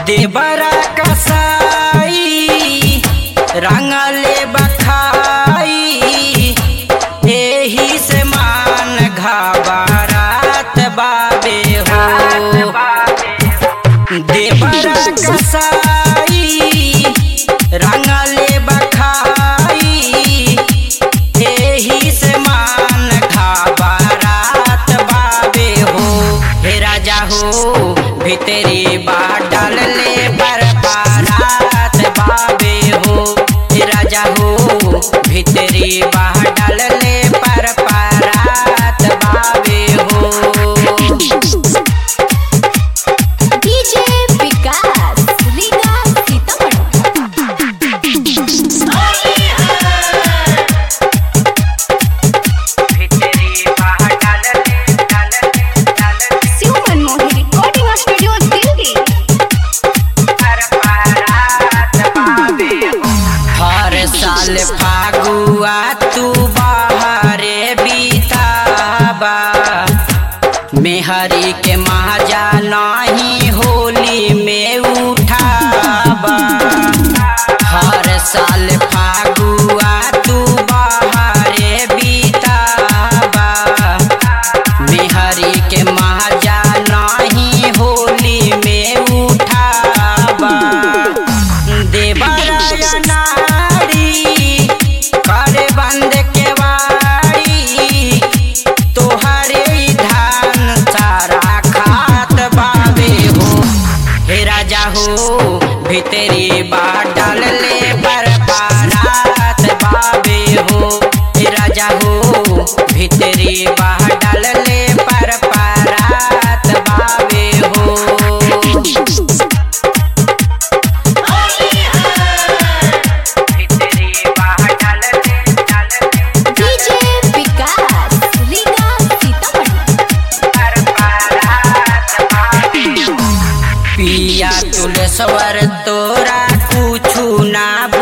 देबरा कसाई रंगले बखाई एही से मान घबरात बाबे हो देबरा कसाई रंगले बखाई एही से मान घबरात बाबे हो हे राजा हो भितरी बाडल ले पर बारात बाबे हो हे राजा हो भितरी बाडल ले पर पारात बाबे हो DJ Vikas Riga Sitamarhi Shiv Manmohan recording studio Delhi हर साल फागुआ तू बाहरे बीताबा मेहरी के माजा नाही होली में उठाबा हर साल फागुआ तू बाहरे बीताबा मेहरी के माजा नाही होली में उठाबा देवराया नारी करे बंद के वारी तोहरे ही धान सारा खात बाबे हो हे राजा हो भितरी बाडल ले पर बारात बाबे हो हे राजा हो भितरी बाडल ले पर पारात बाबे हो डीजे विकास रीगा सीतामढ़ी पिया तुलसवर तोरा कुछु ना